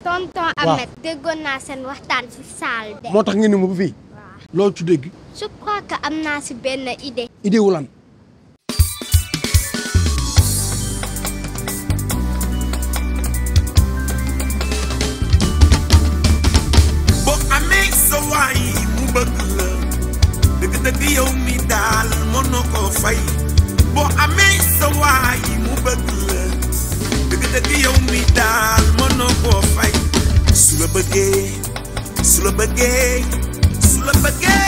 tonton Ahmed déggoon naa seen waxtaan ci saal de. moo tax nga ni ma ba fii loolu ci dégg je crois que am naa ci benn idée. idée wu lan boo amee sa waay mu bëgg la dëgg-dëgg yow mi daal mënoo koo fay boo amee sa waay mu bëgg la dëgg-dëgg yow mi daal mënoo koo fay su la bëggee su la bëggee su la bëggee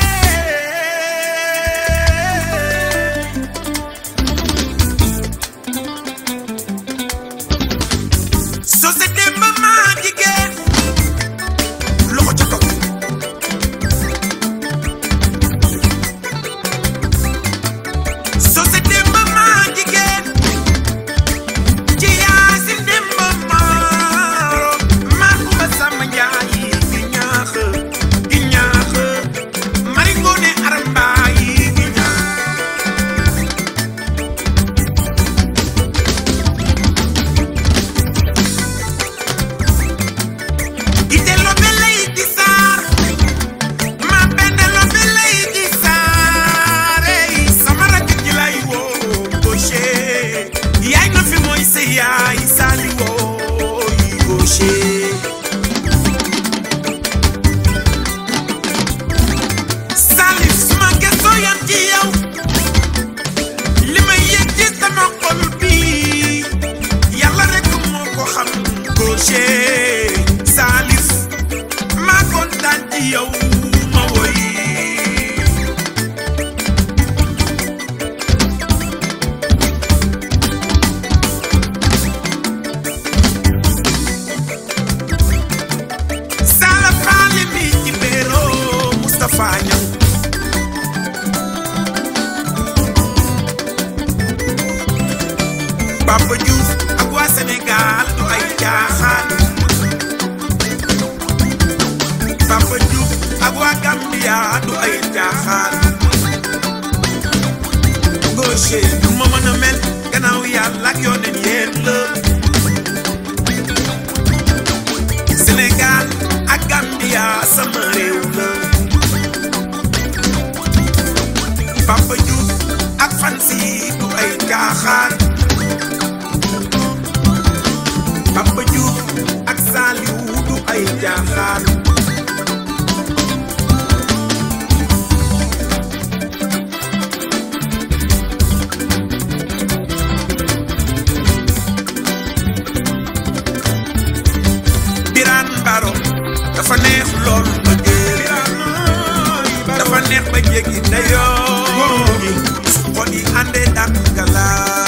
société ba maa jigéen loxo ca kaw société ba maa jigéen ci yaasin dem ba maaro maa ko ba sàmm njaay gi ñaax gi ñaax mari ngoone aram mbaay gi ñaax ite lo be lay di saar ma bende lo be lay di saar ey sama rakk ji lay woo gauche yaay na fi mooy sa yaay saali woo yi gauche Salif suma gëstoo yam ci yow li may yëg ci sama xol bi yàlla rek moo ko xam gauche Salif maa kontaan ci yow ma woy Sala faale mi ci béeroo Moustapha Niang Papa Diouf ak waa Sénégal du ay caaxaan Papa Diouf ak waa Gambia du ay caaxaan gauche du ma mën a mel gannaaw yàlla ak yoneen yéen la Sénégal ak Gambia sama réew la Papa Diouf ak Fancy du ay caaxaan Papa Diouf ak Saliou du ay caaxaan Birane Baro dafa neex lool ba géej dafa neex ba jéggi dayoo su xol yi àndee dàq galaat